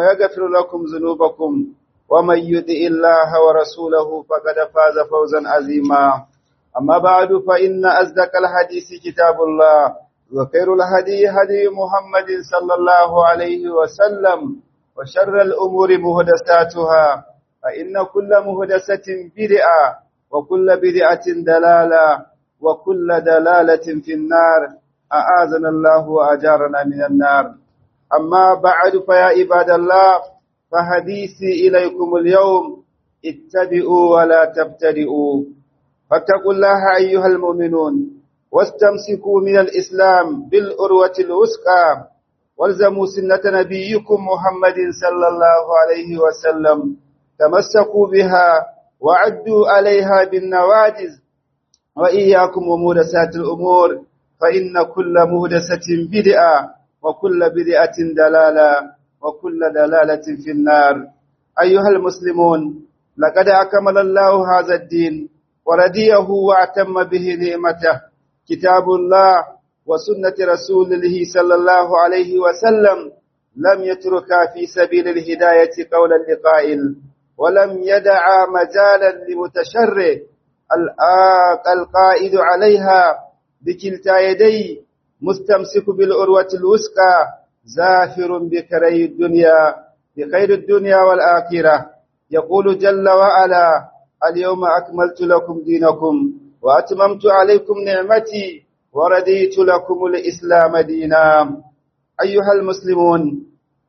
ويغفر لكم ذنوبكم ومن يطع الله ورسوله فقد فاز فوزا عظيما أما بعد فإن أصدق الحديث كتاب الله وخير الهدي هدي محمد صلى الله عليه وسلم وشر الأمور مهدساتها فإن كل مهدسة بدعة وكل بدعة دلالة وكل دلالة في النار أعاذنا الله وأجارنا من النار أما بعد فيا عباد الله فحديثي إليكم اليوم اتبعوا ولا تبتدئوا فاتقوا الله أيها المؤمنون واستمسكوا من الإسلام بالأروة الوثقى والزموا سنة نبيكم محمد صلى الله عليه وسلم تمسكوا بها وعدوا عليها بالنواجز وإياكم ومهدسات الأمور فإن كل مهدسة بدعة وكل بدعة دلالة وكل دلالة في النار أيها المسلمون لقد أكمل الله هذا الدين ورديه وأتم به نعمته كتاب الله وسنة رسوله صلى الله عليه وسلم لم يتركا في سبيل الهداية قولا لقائل ولم يدع مجالا لمتشرع القائد عليها بكلتا يدي مستمسك بالعروة الوثقى زافر بكري الدنيا بخير الدنيا والآخرة يقول جل وعلا اليوم أكملت لكم دينكم وأتممت عليكم نعمتي ورديت لكم الإسلام دينا أيها المسلمون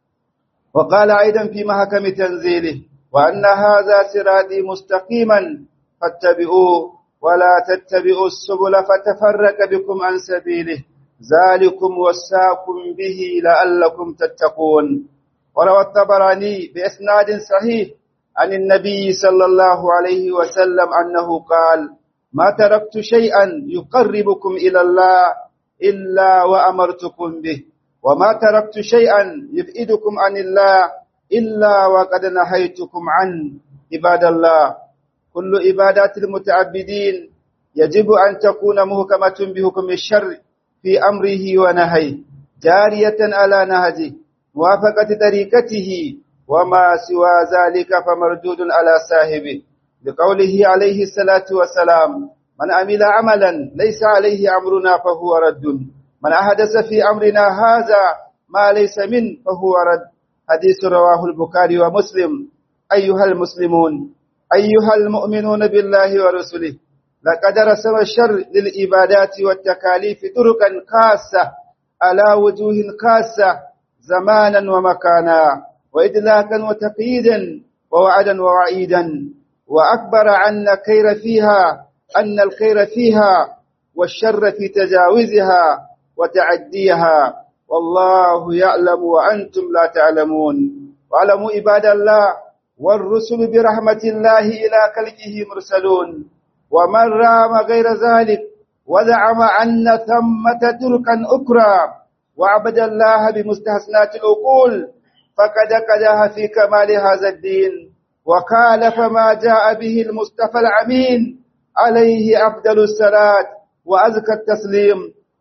وقال أيضا في محكم تنزيله وأن هذا صراطي مستقيما فاتبعوه ولا تتبعوا السبل فتفرق بكم عن سبيله ذلكم وساكم به لعلكم تتقون وروى الطبراني بإسناد صحيح عن النبي صلى الله عليه وسلم أنه قال ما تركت شيئا يقربكم إلى الله إلا وأمرتكم به وما تركت شيئا يبعدكم عن الله إلا وقد نهيتكم عنه عباد الله كل عبادات المتعبدين يجب أن تكون مهكمة بحكم الشر في أمره ونهيه جارية على نهجه موافقة طريقته وما سوى ذلك فمردود على صاحبه لقوله عليه الصلاة والسلام من عمل عملا ليس عليه أمرنا فهو رد من أحدث في أمرنا هذا ما ليس من فهو رد حديث رواه البخاري ومسلم أيها المسلمون أيها المؤمنون بالله ورسله لقد رسم الشر للعبادات والتكاليف طرقا خاصة على وجوه خاصة زمانا ومكانا وإدلاكا وتقييدا ووعدا ووعيدا وأكبر عن خير فيها أن الخير فيها والشر في تجاوزها وتعديها والله يعلم وأنتم لا تعلمون واعلموا عباد الله والرسل برحمة الله إلى خلقه مرسلون ومن رام غير ذلك وزعم أن ثمة تركا أخرى وعبد الله بمستحسنات العقول فقد قدها في كمال هذا الدين وخالف ما جاء به المصطفى العمين عليه أفضل الصلاة وأزكى التسليم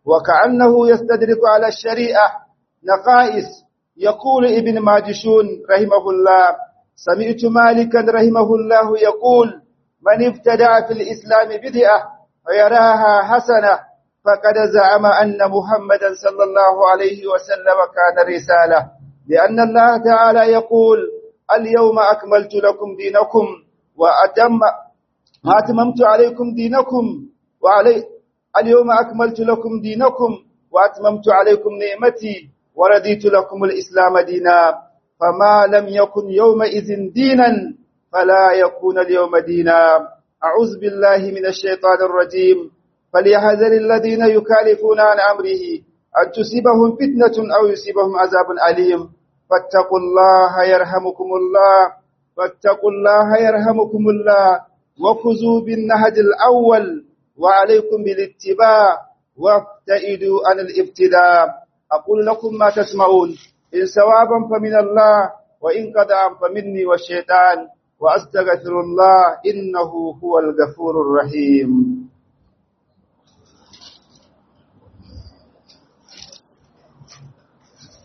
وكأنه يستدرك على الشريعة نقائص يقول ابن ماجشون رحمه الله سمعت مالكا رحمه الله يقول من ابتدع في الإسلام بدعة ويراها حسنة فقد زعم أن محمدا صلى الله عليه وسلم كان رسالة لأن الله تعالى يقول اليوم أكملت لكم دينكم وأتم أتممت عليكم دينكم وعلي اليوم أكملت لكم دينكم وأتممت عليكم نعمتي ورديت لكم الإسلام دينا فما لم يكن يومئذ دينا فلا يكون اليوم دينا أعوذ بالله من الشيطان الرجيم فليحذر الذين يكالفون عن أمره أن تصيبهم فتنة أو يصيبهم عذاب أليم فاتقوا الله يرحمكم الله فاتقوا الله يرحمكم الله وخذوا بالنهج الأول وعليكم بالاتباع وابتئدوا عن الابتداء أقول لكم ما تسمعون إن ثوابا فمن الله وإن قدعا فمني والشيطان وأستغفر الله إنه هو الغفور الرحيم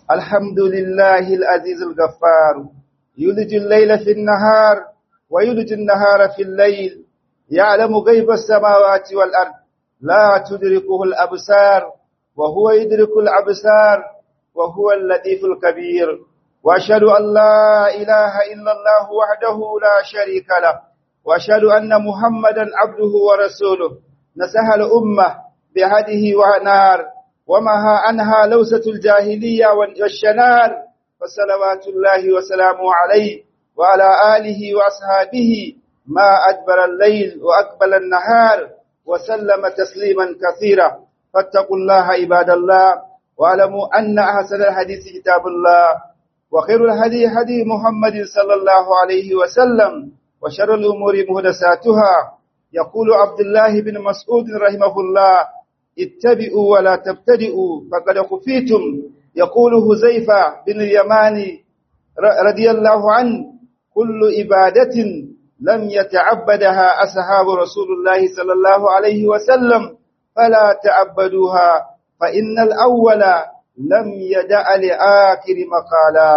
الحمد لله العزيز الغفار يولج الليل في النهار ويولج النهار في الليل يعلم غيب السماوات والأرض لا تدركه الأبصار وهو يدرك الأبصار وهو اللطيف الكبير وأشهد أن لا إله إلا الله وحده لا شريك له وأشهد أن محمدا عبده ورسوله نسح الأمة بهده ونار ومها عنها لوسة الجاهلية والشنار فصلوات الله وسلامه عليه وعلى آله وأصحابه ما أدبر الليل وأقبل النهار وسلم تسليما كثيرا فاتقوا الله عباد الله واعلموا أن أحسن الحديث كتاب الله وخير الهدي هدي محمد صلى الله عليه وسلم وشر الأمور مهدساتها يقول عبد الله بن مسعود رحمه الله اتبعوا ولا تبتدئوا فقد خفيتم يقول هزيفة بن اليماني رضي الله عنه كل عبادة لم يتعبدها أصحاب رسول الله صلى الله عليه وسلم فلا تعبدوها فإن الأول لم يدع لآخر مقالا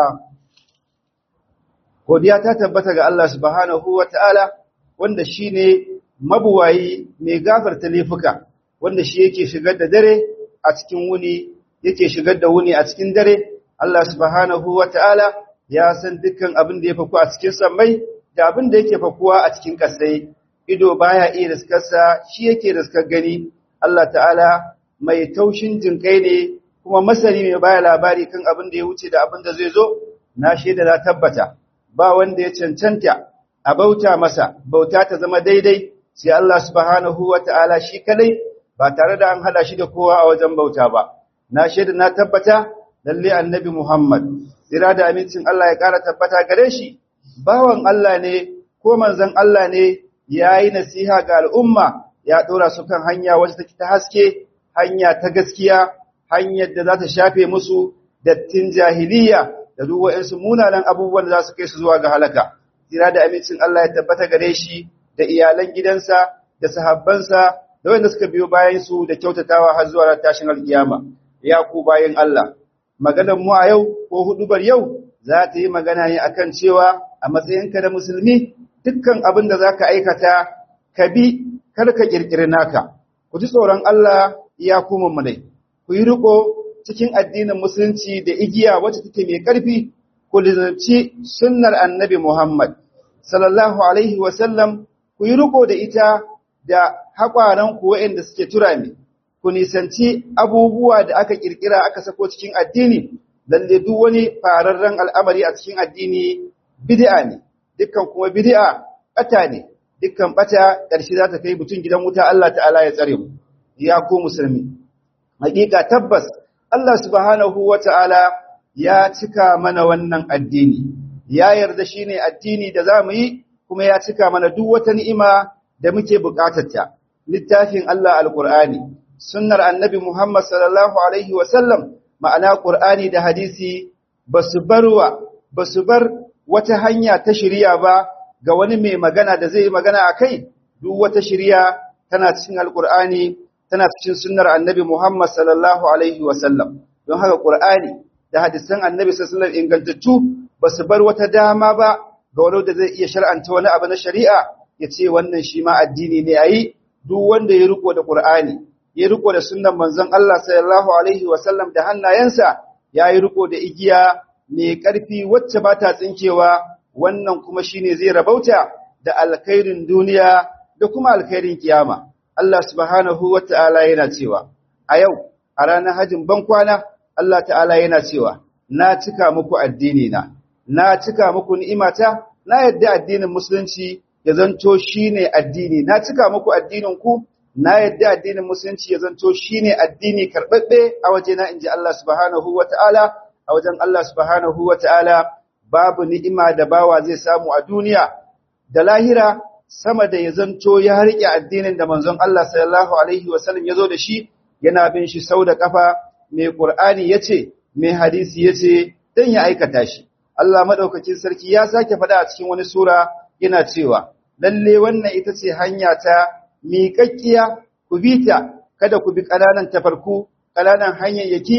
godiya ta tabbata ga Allah subhanahu wata'ala wanda shine mabuwayi mai gafarta laifuka wanda shi yake shigar da dare a cikin wuni yake shigar da wuni a cikin dare Allah subhanahu wata'ala ya san dukkan abin da ya faku a cikin sammai da abin da yake fakuwa a cikin kasai ido baya iya riskarsa shi yake riskar gani Allah ta'ala mai taushin jinkai ne kuma masani mai baya labari kan abin da ya wuce da abin da zai zo na shaida na tabbata ba wanda ya cancanta a bauta masa bauta ta zama daidai sai Allah subhanahu wata'ala shi kadai ba tare da an hada shi da kowa a wajen bauta ba na shaida na tabbata lalle annabi Muhammad tsira da amincin Allah ya kara tabbata gare shi bawan Allah ne ko manzon Allah ne yayi nasiha ga al'umma ya dora su kan hanya wacce take ta haske hanya ta gaskiya hanyar da za ta shafe musu dattin jahiliya da duk waɗansu munanan abubuwan da za su kai su zuwa ga halaka tsira da amincin Allah ya tabbata gare shi da iyalan gidansa da sahabbansa da wanda suka biyo bayan su da kyautatawa har zuwa tashin alkiyama ya ku bayan Allah maganar mu a yau ko hudubar yau za ta yi magana ne akan cewa a matsayinka da musulmi dukkan abin da zaka aikata ka bi kar ka kirkiri naka ku ji tsoron Allah ya kuma mu dai ku yi riko cikin addinin musulunci da igiya wacce take mai ƙarfi ku lizanci sunnar annabi Muhammad sallallahu alaihi wa sallam ku yi riko da ita da haƙwaran ku waɗanda suke turami ku nisanci abubuwa da aka kirkira aka sako cikin addini lalle duk wani fararren al'amari a cikin addini bid'a ne dukkan kuma bid'a bata ne dukkan bata ƙarshe za ta kai mutum gidan wuta Allah ta'ala ya tsare mu ya ku musulmi hakika tabbas Allah subhanahu wata'ala ya cika mana wannan addini ya yarda shine addini da zamu yi kuma ya cika mana duk wata ni'ima da muke bukatarta littafin Allah alqur'ani sunnar annabi Muhammad sallallahu alaihi wa sallam ma'ana qur'ani da hadisi basu barwa basu bar wata hanya ta shari'a ba ga wani mai magana da zai magana akai duk wata shari'a tana cikin alqur'ani tana cikin sunnar annabi Muhammad sallallahu alaihi wasallam don haka Qur'ani da hadisan annabi sallallahu alaihi ingantattu ba su bar wata dama ba ga wani da zai iya shar'anta wani abu na shari'a ya ce wannan shi ma addini ne ayi duk wanda ya riko da Qur'ani ya riko da sunnan manzon Allah sallallahu alaihi wasallam da hannayensa ya yi riko da igiya mai ƙarfi wacce ba ta tsinkewa wannan kuma shine zai rabauta da alkhairin duniya da kuma alkhairin kiyama Allah subhanahu wa ta'ala yana cewa, A yau, a ranar hajjin bankwana, Allah ta'ala yana cewa, Na cika muku addini na, na cika muku ni'imata, na yadda addinin Musulunci ya zanto shi ne addini, na cika muku addininku, na yadda addinin Musulunci ya zanto shi ne addini karɓaɓɓe a wajena in ji Allah subhanahu wa ta'ala, a wajen Allah subhanahu wa ta'ala, babu ni'ima da bawa zai samu a duniya, da lahira sama da ya zanto ya riƙe addinin da manzon Allah sallallahu alaihi wasallam ya zo da shi yana bin shi sau da ƙafa mai ƙur'ani ya ce mai hadisi ya ce don ya aikata shi Allah maɗaukakin sarki ya sake faɗa a cikin wani sura yana cewa lalle wannan ita ce hanya ta miƙaƙƙiya ku bi ta kada ku bi ƙananan tafarku ƙananan hanyayyaki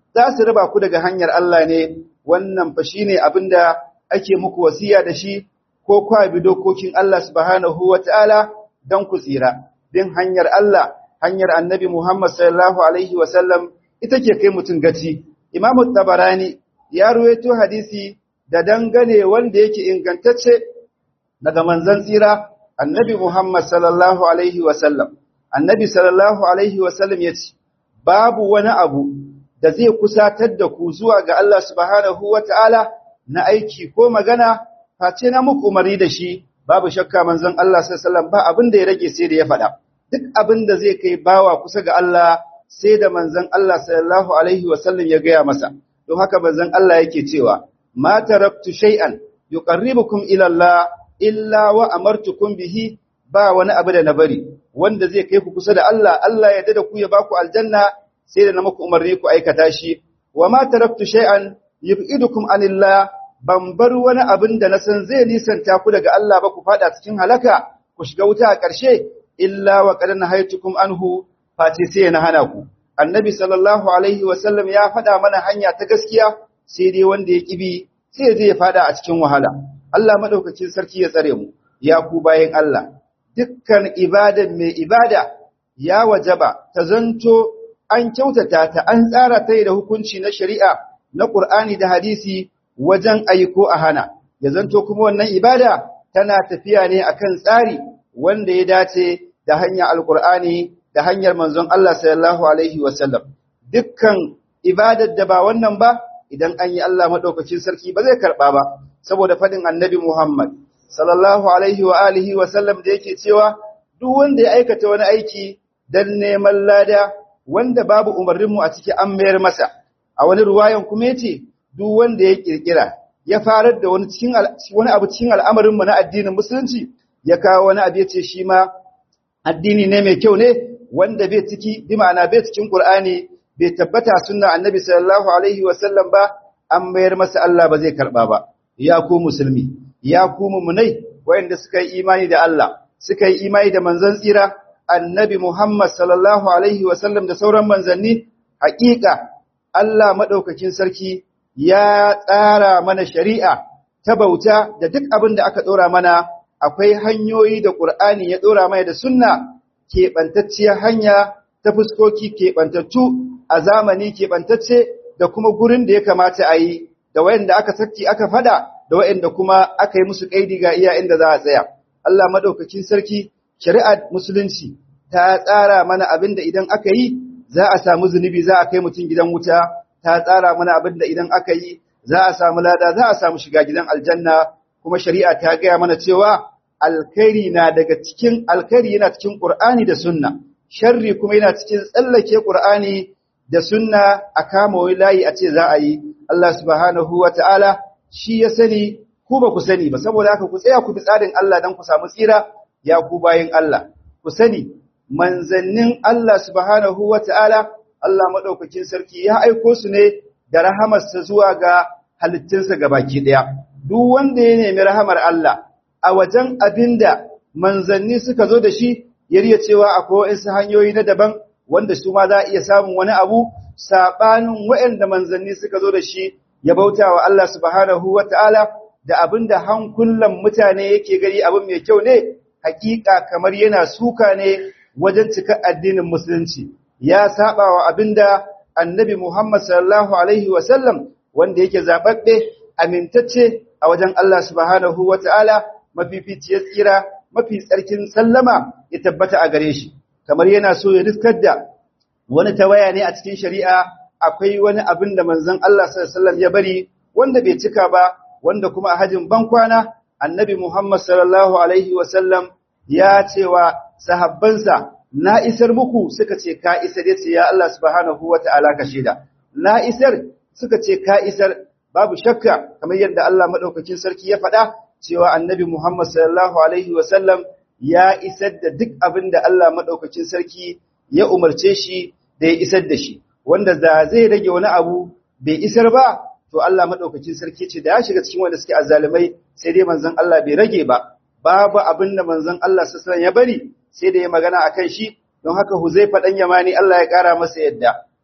za su raba ku daga hanyar Allah ne wannan fa shine abinda ake muku wasiya da shi ko kwa bi dokokin Allah subhanahu wataala dan ku tsira bin hanyar Allah hanyar Annabi Muhammad sallallahu alaihi wasallam ita ke kai mutun gaci Imam Tabarani ya ruwaito hadisi da dangane wanda yake ingantacce daga manzon tsira Annabi Muhammad sallallahu alaihi wasallam Annabi sallallahu alaihi wasallam yace babu wani abu da zai kusatar da ku zuwa ga Allah subhanahu wata'ala na aiki ko magana face na muku umari da shi babu shakka manzon Allah sallallahu alaihi wasallam ba abin da ya rage sai da ya faɗa duk abin da zai kai bawa kusa ga Allah sai da manzon Allah sallallahu alaihi wasallam ya gaya masa don haka manzon Allah yake cewa ma taraktu shay'an yuqarribukum ila Allah illa wa amartukum bihi ba wani abu da na bari wanda zai kai ku kusa da Allah Allah ya dada ku ya baku aljanna sai da na muku umarni ku aikata shi wa ma taraktu shay'an yub'idukum anillah ban bar wani abin da na san zai nisanta ku daga Allah ba ku fada cikin halaka ku shiga wuta a ƙarshe illa wa qad nahaytukum anhu fati sai na hana ku annabi sallallahu alaihi wa sallam ya fada mana hanya ta gaskiya sai dai wanda ya kibi sai zai fada a cikin wahala Allah madaukakin sarki ya tsare mu ya ku bayin Allah dukkan ibadan mai ibada ya wajaba ta zanto an kyautata ta an tsara ta da hukunci na shari'a na Qur'ani da hadisi wajen aiko a hana ya zanto kuma wannan ibada tana tafiya ne akan tsari wanda ya dace da hanyar alqur'ani da hanyar manzon Allah sallallahu alaihi wasallam dukkan ibadar da ba wannan ba idan an yi Allah madaukakin sarki ba zai karba ba saboda fadin annabi Muhammad sallallahu alaihi wa alihi wasallam da yake cewa duk wanda ya aikata wani aiki dan neman lada wanda babu umarninmu a ciki an mayar masa a wani ruwayan kuma yace duk wanda ya kirkira ya farar da wani cikin wani abu cikin al'amarin mu na addinin musulunci ya kawo wani abu yace shi ma addini ne mai kyau ne wanda bai ciki bi ma'ana bai cikin Qur'ani bai tabbata sunna annabi sallallahu alaihi wa sallam ba an mayar masa Allah ba zai karba ba ya ku musulmi ya ku mumunai wayanda suka yi imani da Allah suka yi imani da manzon tsira annabi Muhammad sallallahu Alaihi wasallam da sauran manzanni, haƙiƙa Allah maɗaukakin sarki ya tsara mana shari'a ta bauta da duk abin da aka ɗora mana akwai hanyoyi da ƙur'ani ya ɗora mana da sunna keɓantacciyar hanya ta fuskoki keɓantattu a zamani keɓantacce da kuma gurin da ya kamata a yi da wayanda aka saki aka fada da wayanda kuma aka yi musu ƙaidi ga iya inda za a tsaya. Allah maɗaukakin sarki shari'ar musulunci ta tsara mana abin da idan aka yi za a samu zunubi za a kai mutum gidan wuta ta tsara mana abin da idan aka yi za a samu lada za a samu shiga gidan aljanna kuma shari'a ta gaya mana cewa alkhairi na daga cikin alkhairi yana cikin qur'ani da sunna sharri kuma yana cikin tsallake qur'ani da sunna a kama wai layi a ce za a yi Allah subhanahu wata'ala shi ya sani ku ba ku sani ba saboda haka ku tsaya ku bi tsarin Allah dan ku samu tsira ya ku bayin Allah ku sani manzannin Allah subhanahu wata'ala Allah madaukakin sarki ya aiko su ne da rahamarsa zuwa ga halittunsa gabaki daya duk wanda ya nemi rahamar Allah a wajen abinda manzanni suka zo da shi yariya cewa akwai wasu hanyoyi na daban wanda su ma za a iya samun wani abu sabanin waɗanda manzanni suka zo da shi ya bauta wa Allah subhanahu wata'ala da abinda hankulan mutane yake gari abin mai kyau ne hakika kamar yana suka ne wajen cika addinin musulunci ya saba wa abinda annabi Muhammad sallallahu alaihi wasallam wanda yake zababbe amintacce a wajen Allah subhanahu wataala mafificiyar tsira mafi tsarkin sallama ya tabbata a gare shi kamar yana so ya riskar da wani tawaya ne a cikin shari'a akwai wani abin da manzon Allah sallallahu alaihi wasallam ya bari wanda bai cika ba wanda kuma a hajin bankwana annabi Muhammad sallallahu alaihi wasallam ya cewa sahabbansa na isar muku suka ce ka isar yace ya Allah subhanahu wataala ka shida na isar suka ce ka isar babu shakka kamar yadda Allah madaukakin sarki ya faɗa cewa annabi Muhammad sallallahu alaihi wasallam ya isar da duk abin da Allah madaukakin sarki ya umarce shi da ya isar da shi wanda da zai rage wani abu bai isar ba to Allah madaukakin sarki ce da ya shiga cikin wanda suke azzalumai sai dai manzon Allah bai rage ba babu abin da manzon Allah sallallahu ya bari sai da ya magana akan shi don haka Huzaifa dan Yamani Allah ya kara masa yadda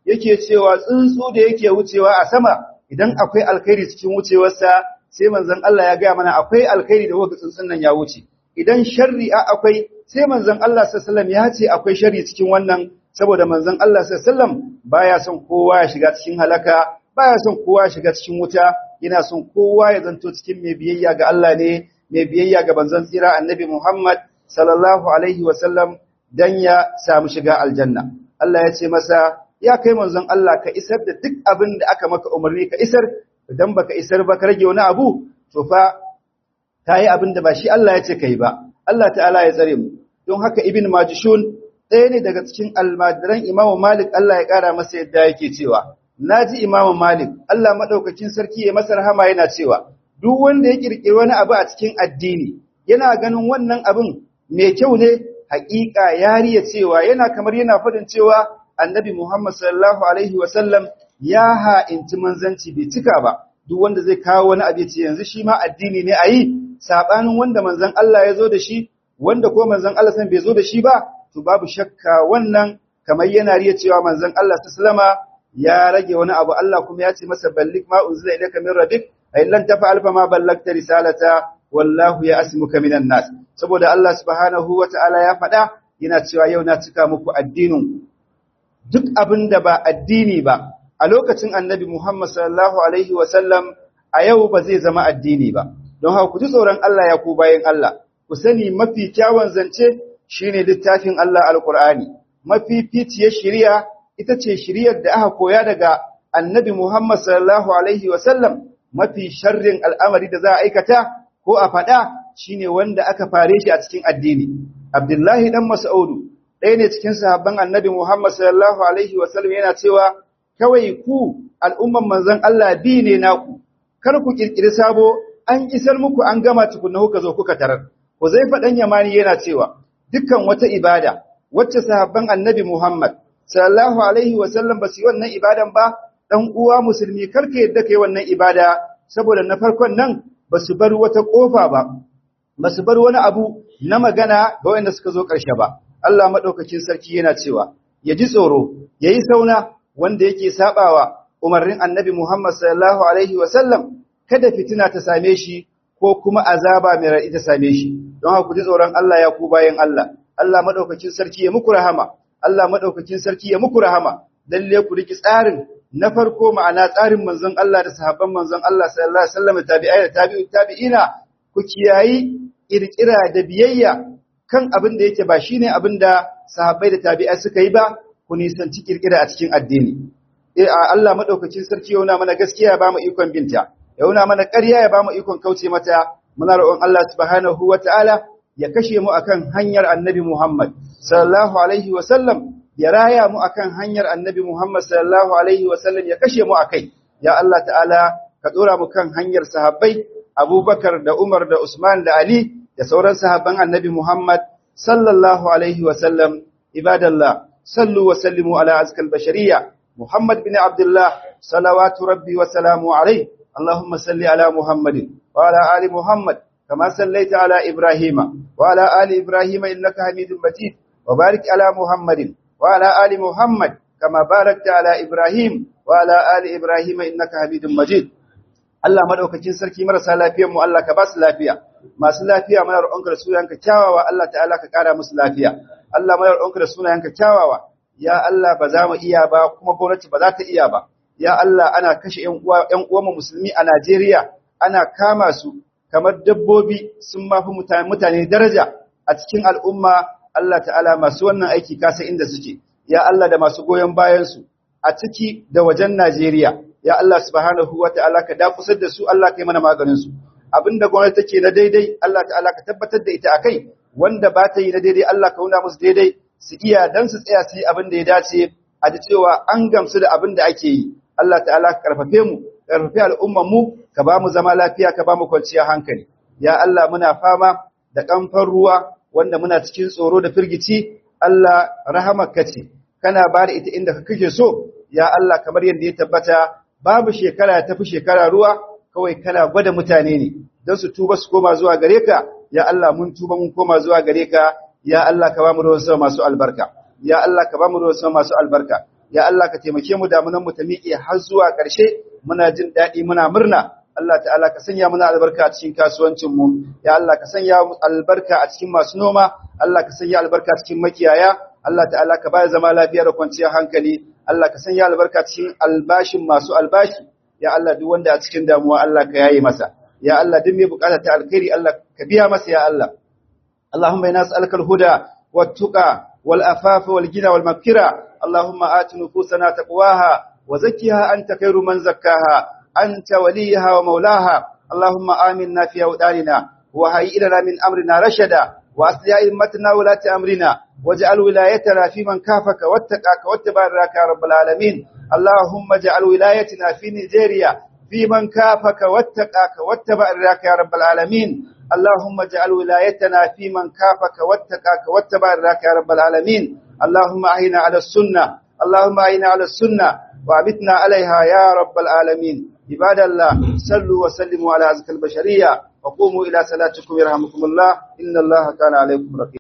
yake cewa tsuntsu da yake wucewa a sama idan akwai alkhairi cikin wucewarsa sai manzon Allah ya gaya mana akwai alkhairi da wanda tsuntsun nan ya wuce idan sharri a akwai sai manzon Allah sallallahu alaihi wasallam ya ce akwai sharri cikin wannan saboda manzon Allah sallallahu alaihi wasallam baya son kowa ya shiga cikin halaka baya son kowa ya shiga cikin wuta yana son kowa ya zanto cikin mai biyayya ga Allah ne mai biyayya ga banzan tsira annabi Muhammad sallallahu alaihi wasallam dan ya samu shiga aljanna Allah ya ce masa ya kai manzon Allah ka isar da duk abin da aka maka umarni ka isar idan baka isar ba ka rage wani abu to fa ta yi abin da ba shi Allah ya ce kai ba Allah ta'ala ya tsare mu don haka ibn majishun ɗaya ne daga cikin almadiran imamu malik Allah ya ƙara masa yadda yake cewa naji imamu malik Allah madaukakin sarki ya masa rahama yana cewa duk wanda ya kirkiri wani abu a cikin addini yana ganin wannan abin mai kyau ne haƙiƙa yariya cewa yana kamar yana faɗin cewa annabi Muhammad sallallahu alaihi wasallam ya ha'inci manzanci bai cika ba duk wanda zai kawo wani abu ce yanzu shi ma addini ne a yi saɓanin wanda manzan Allah ya zo da shi wanda ko manzan Allah san bai zo da shi ba to babu shakka wannan kamar yana riya cewa manzan Allah sallama ya rage wani abu Allah kuma ya ce masa ballik ma unzila ilayka min rabbik ay lan tafa'al fa ma ballagta risalata wallahu ya asmuka minan nas saboda Allah subhanahu wata'ala ya faɗa yana cewa yau na cika muku addinin duk abin da ba addini ba a lokacin annabi Muhammad sallallahu alaihi wasallam a yau ba zai zama addini ba don haka ku ji tsoron Allah ya ku bayan Allah ku sani mafi kyawun zance shine littafin Allah alqur'ani mafi ficiyar shari'a ita ce shari'ar da aka koya daga annabi Muhammad sallallahu alaihi wasallam mafi sharrin al'amari da za a aikata ko a faɗa shine wanda aka fare shi a cikin addini Abdullahi dan Mas'udu ɗaya ne cikin sahabban annabi Muhammad sallallahu alaihi wasallam yana cewa kawai ku al'umman manzon Allah bi ne naku kar ku kirkiri sabo an isar muku an gama tukunna kuka zo kuka tarar Huzaifa dan Yamani yana cewa dukkan wata ibada wacce sahabban annabi Muhammad sallallahu alaihi wasallam ba su yi wannan ibadan ba dan uwa musulmi karka yadda kai wannan ibada saboda na farkon nan ba su bar wata kofa ba ba su bar wani abu na magana ga wanda suka zo ƙarshe ba Allah madaukakin sarki yana cewa ya ji tsoro yayi sauna wanda yake sabawa umarnin annabi Muhammad sallallahu alaihi wasallam kada fitina ta same shi ko kuma azaba mai raɗi ta same shi don haka ku ji tsoron Allah ya ku bayan Allah Allah madaukakin sarki ya muku rahama Allah madaukakin sarki ya muku rahama lalle ku riki tsarin na farko ma'ana tsarin manzon Allah da sahabban manzon Allah sallallahu alaihi wasallam tabi'ai da tabi'u tabi'ina ku kiyayi kirkira da biyayya kan abin da yake ba shine abin da sahabbai da tabi'ai suka yi ba ku nisanci kirkira a cikin addini eh Allah madaukakin sarki yauna mana gaskiya ya ba mu ikon binta yauna mana ƙarya ya ba mu ikon kauce mata muna roƙon Allah subhanahu wataala ya kashe mu akan hanyar Annabi Muhammad sallallahu alaihi wasallam ya raya mu akan hanyar Annabi Muhammad sallallahu alaihi wasallam ya kashe mu akai ya Allah ta'ala ka dora mu kan hanyar sahabbai Abubakar da Umar da Usman da Ali da sauran sahabban Annabi Muhammad sallallahu alaihi wasallam ibadallah sallu wa sallimu ala azkal bashariyya Muhammad bin Abdullah salawatu rabbi wa salamu alaihi اللهم صل على محمد وعلى آل محمد كما صليت على إبراهيم وعلى آل إبراهيم إنك حميد مجيد وبارك على محمد وعلى آل محمد كما باركت على إبراهيم وعلى آل إبراهيم إنك حميد مجيد Allah madaukakin sarki marasa lafiyar mu Allah ka ba su lafiya masu lafiya muna roƙonka da sunayenka kyawawa Allah ta'ala ka ƙara musu lafiya Allah muna roƙonka da sunayenka kyawawa ya Allah ba za mu iya ba kuma gwamnati ba za ta iya ba ya Allah ana kashe ‘yan uwanmu musulmi a Najeriya, ana kama su kamar dabbobi sun mafi mutane daraja a cikin al'umma Allah ta'ala masu wannan aiki kasa inda suke, ya Allah da masu goyon bayansu a ciki da wajen Najeriya, ya Allah subhanahu wa ta'ala ka dakusar da su Allah ka yi mana maganinsu. Abin da gwamnati take na daidai, Allah ta'ala ka tabbatar da ita a kai, wanda ba ta yi na daidai Allah ka nuna musu daidai, su iya don su tsaya su yi abin da ya dace, a ji cewa an gamsu da abin da ake yi. Allah ta'ala ka karfafe mu karfafe al'umman mu ka ba mu zama lafiya ka ba mu kwanciya hankali ya Allah muna fama da kamfan ruwa wanda muna cikin tsoro da firgici Allah rahamarka ce kana ba da ita inda ka kake so ya Allah kamar yadda ya tabbata babu shekara ta fi shekara ruwa kawai kana gwada mutane ne don su tuba su koma zuwa gare ka ya Allah mun tuba mun koma zuwa gare ka ya Allah ka ba mu ruwan sama masu albarka ya Allah ka ba mu ruwan sama masu albarka ya Allah ka taimake mu damunan mu ta miƙe har zuwa ƙarshe muna jin daɗi muna murna Allah ta'ala ka sanya muna albarka a cikin kasuwancin mu ya Allah ka sanya albarka a cikin masu noma Allah ka sanya albarka a cikin makiyaya Allah ta'ala ka ba zama lafiya da kwanciyar hankali Allah ka sanya albarka cikin albashin masu albashi ya Allah duk wanda a cikin damuwa Allah ka yaye masa ya Allah duk mai bukata ta alkhairi Allah ka biya masa ya Allah Allahumma inna nas'aluka al-huda wat-tuqa wal-afafa wal-ghina wal-maghfira Allahumma ati nufusana taqwaha wa zakkiha anta khairu man zakkaha anta waliyaha wa maulaha Allahumma aminna fi awdanina wa hayyi lana min amrina rashada wa asli a'immatina wa lati amrina واجعل ولايتنا في من كافك واتقاك واتبارك يا رب العالمين اللهم اجعل ولايتنا في نيجيريا في من كافك واتقاك واتبارك يا رب العالمين اللهم اجعل ولايتنا في من كافك واتقاك واتبارك يا رب العالمين اللهم اعنا على السنه اللهم اعنا على السنه وابتنا عليها يا رب العالمين عباد الله صلوا وسلموا على ازكى البشريه وقوموا الى صلاتكم يرحمكم الله ان الله كان عليكم رقيبا